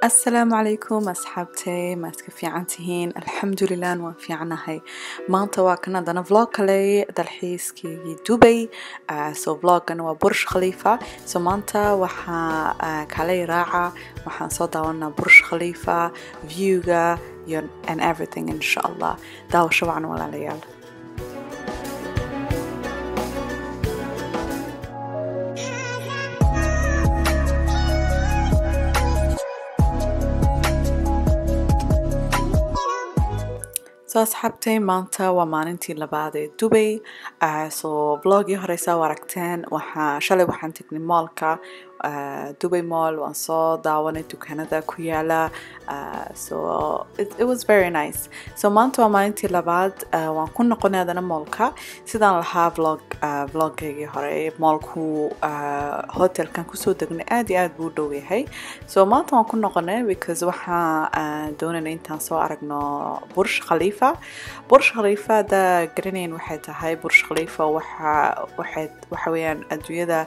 asalaamu calaykum asxaabtay maad ka fiican tihiin alxamdulilah waan fiicanahay maanta waa kan haddana vlog kale dalxiiskii dubay so vloggan waa bursh khaliifa so maanta waxaa kalay raaca waxaan soo daawanaa bursh khaliifa viewga iyo and everything insha allah daawasho wacan walaalayaal so asxaabtay maanta waa maalintii labaad ee dubay so blogii horeysa u aragteen waxaa shalay waxaan tegnay moolka dubay mall waan soo daawanay dukaanada ku yaala so it, it was very nice so maanta waa maalintii labaad waan ku noqonay hadana moolka sidaan lahaa vlog vloggeygii hore moolku hotelkan kusoo degnay aad iyo aad buu u dhow yahay so maanta waan ku noqonay because waxaa doonayna intaan soo aragno bursh khaliifa bursh khaliifa hadda garanayn waxay tahay bursh khaliifa waxa waxay waxa weeyaan adduunyada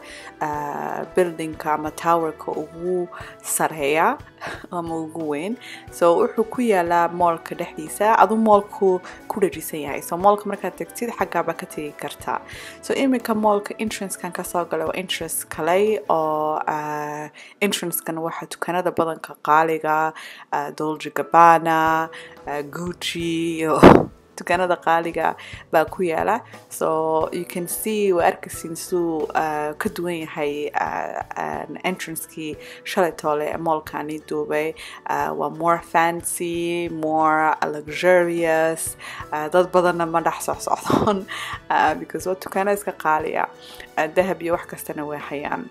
building ama towerka ugu sareeya ama ugu weyn so wuxuu ku yaalaa moolka dhexdiisa aduu moolku ku dhajisan yahay so moolka markaad tegtid xaggaaba ka tegi kartaa so iminka moolka entrancekan kasoo galay waa entrance kale oo entrancekan waxaa dukaanada badanka qaaliga dolce gabbana gucci iyo dukaanada qaaliga baa ku yaala so you can see waa arkaysiin siduu uh, ka duwan yahay uh, entrancekii shalay toole ee moolkani duubay uh, waa more fancy more luxurious uh, dad badanna ma dhex socsocdoon uh, because waa dukaana iska qaaliya uh, dahab iyo wax kastana way hayaan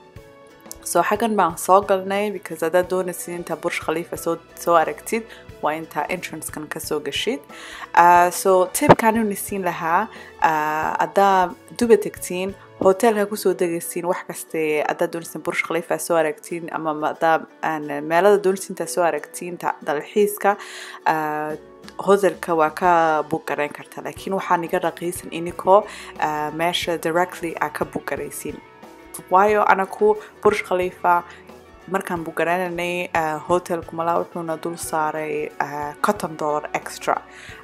so xaggan baan soo galnay because haddaad doonaysid intaa bursh khaliifa soo soo aragtid waa intaa entrancekan kasoo gashid uh, so tibkaan uni siin lahaa uh, haddaa duba tegtiin hotelka kusoo degaysiin wax kaste haddaad doonaysin bursh khaliifa soo aragtiin ama haddaa meelada doonaysin intaa soo aragtiin dalxiiska uh, hotelka waa ka book garayn kartaa laakiin waxaa niga raqiisan inikoo uh, meesha directly aa ka book garaysiin waayo anaku bursh khaliifa markaan bugarananay uh, hotelku malaa wuxuuna dul saaray uh, cotton dollar extra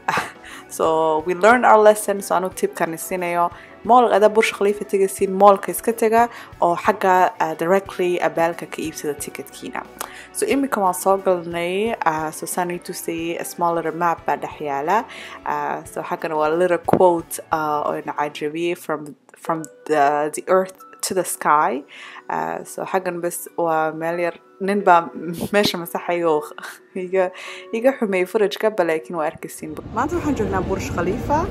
so we learned our lesson so anu tibkani siinayo mool ada bursh khaliifa tegaysiin moolka iska tega oo xagga uh, directly abaalka ka iibsada ticketkiina so iminka waan soo galnay uh, so saan ii tusayay a small little map baa dhex yaala uh, so xaggana waa little quote uh, oo ina cajabiyey from from the, the earth to the sky uh, so xaggan bas waa meel yar nin baa meesha masaxay oo iga iga xumeeyey furajkaba laakiin waa arkaysiin maanta waxaan joognaa bursh khaliifa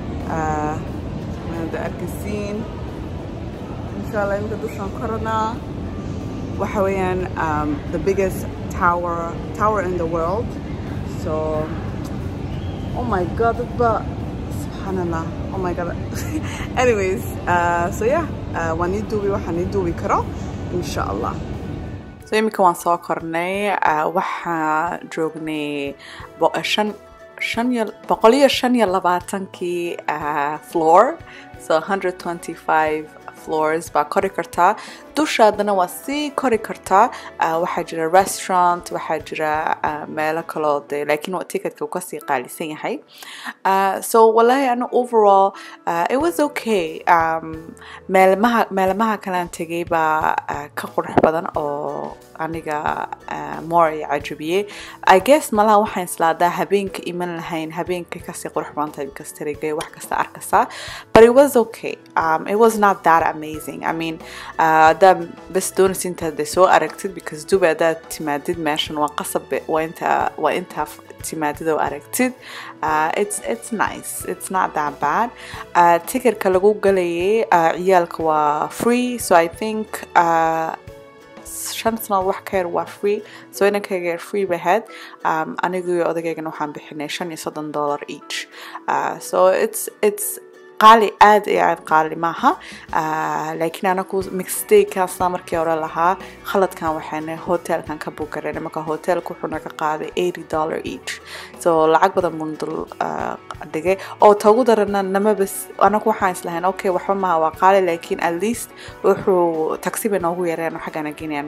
da arkaysiin insha allah iminka dushaan koranaa waxa weeyaan um, the biggest tower tower in the world so oh my god dadba subxaanallah oh my god anyways uh, so yeah uh, waan ii duubi waxaan ii duubi karo insha allah so iminka waan soo kornay uh, waxaa joognay shan shan iyo boqol iyo shan iyo labaatankii uh, floor so 125 floors baa kori kartaa dushaadana waa sii kori kartaa uh, waxaa jira restaurant waxaa jira uh, meelo kaloo de laakiin ticketka uu kasii qaalisan yahay uh, so wallahi ana overall uh, it was okay um, meelmaha meelmaha kalaan tegay baa uh, ka qurux badan oo aniga uh, more ay cajabiyey i guess malaha waxaan islaadaa habeenka iman lahayn habeenka kasii qurux badan tahay because tarigay wax kasta arkaysaa but it was okay um, it was not that amazing i mean uh, haddaad bas doonaysa intaad de soo aragtid because dubai haddaad timaadid meeshan waa qasab waa intaa waa intaa timaadid oo aragtid uh, it's it's nice it's not that bad uh, ticketka lagu galayay uh, ciyaalka waa free so i think uh, shan sanadood wax ka yar waa free so inankayga yar free bahead um, anigu iyo odageygana waxaan bixinay shan iyo soddon dollar each uh, so it's it's qaali aad iyo aad qaali maaha laakiin anaku mixtakasna markii hore lahaa khaladkan waxayna hotelkan ka buugareen marka hotelka wuxuu naga qaaday eighty dollar each so lacag badan bun dul dhigay oo tagu darana namabas anaku waxaan islahayn okay waxba maha waa qaali laakiin at least wuxuu taxi bay noogu yareen xaggana genayaan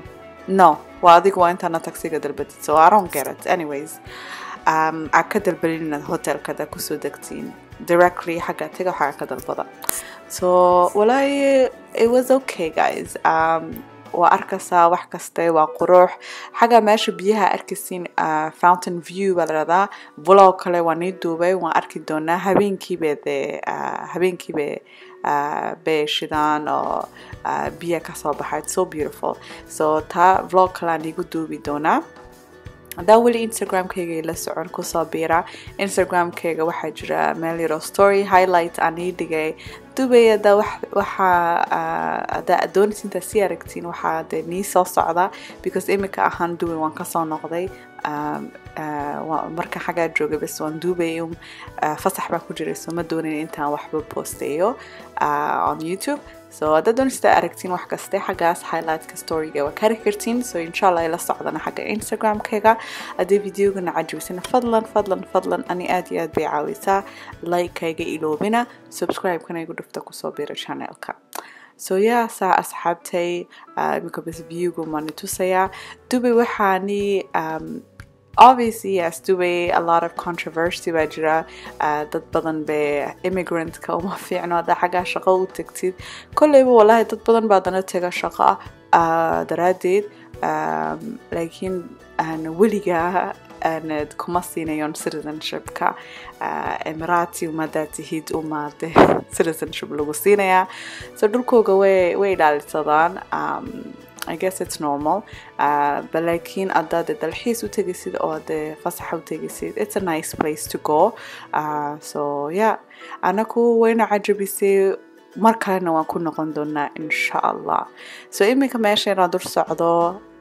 no waa adigu waa intaana taxiga dalbatid so i don't get it anyways um, aa ka dalbalin inaad hotelkada kusoo degtiin directly xagga taga waxaa ka dalbada so walaahi it was okay guys um, waa arkaysaa wax kaste waa qurux xagga meesha biyaha arkaysiin uh, fountain view baa ladhahdaa vlog kale waa nii duubay waan arki doonaa habeenkiibe dee uh, habeenkiibe uh, bay shidaan oo uh, biya kasoo baxay It's so beautiful so taa vlog kale aan iigu duubi doonaa haddaa weli instagramkayga ila socon kusoo biira instagramkayga waxaa jira meel yaro story highlight aan ii dhigay dubay haddaa waxaa haddaa doonaysa intaa sii aragtiin waxaa dee nii soo socda because imika ahaan dubay waan kasoo noqday um, uh, marka xaggaa joogay bas waan duubay um, uh, fasax baa ku jiray so ma doonin intaan waxba posteeyo uh, on youtube so haddaad doonaysa aragtiin wax kaste xaggaas highlightka storyga waa kari kartiin so insha allah ila socdana xagga instagramkayga haddii videogana cajibisana fadlan fadlan fadlan ani aad iyo aad bay caawisaa like-kayga iloobina subscribe-kana igu dhufta kusoo bira channelka so yeah saa asxaabtay iminka bas viewgu maani tusayaa dubay waxaani um, obviously yes dubay a lot of controversy baa jira uh, dad badan be immigrant-ka uma fiicno haddaa xaggaa shaqo u tagtid kolleyba wallahi dad badan baa dana taga shaqo uh, daraaddeed um, laakiin aan weligaa aanad kuma siinayon citizenshipka uh, emirati umadaa tihid umaade citizenship lagu siinayaa so dhulkooga way way ilaalisadaan um, I guess it's normal uh, but laakiin haddaad dalxiis u tegisid oo dee fasaxa u tegisid it's a nice place to go uh, so yeah anaku wayna cajabisay mar kalena waan ku noqon doonaa insha allah so iminka meesha inaan dur socdo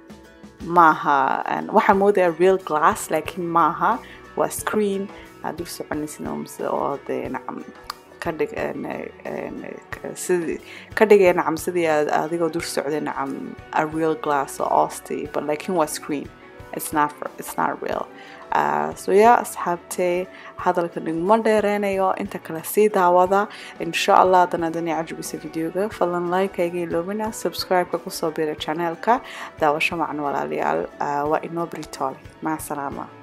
maaha waxaan moodaya real glass laakiin maaha waa screen aad dur soconaysid oo dee nacam kadhig sidii ka dhigaya nacam sidii aad adigoo dur socday nacam a real glass oo osti but laakiin waa screen it's not for, it's not real uh, so yeah asxaabtay hadalka niguma dheereynayo inta kale sii daawada insha allah haddana adani cajabisa videoga fadlan like-kayga iloobina subscribe-ka kusoo bira channelka daawasho macan walaalayaal uh, waa inoo britoole maca salaama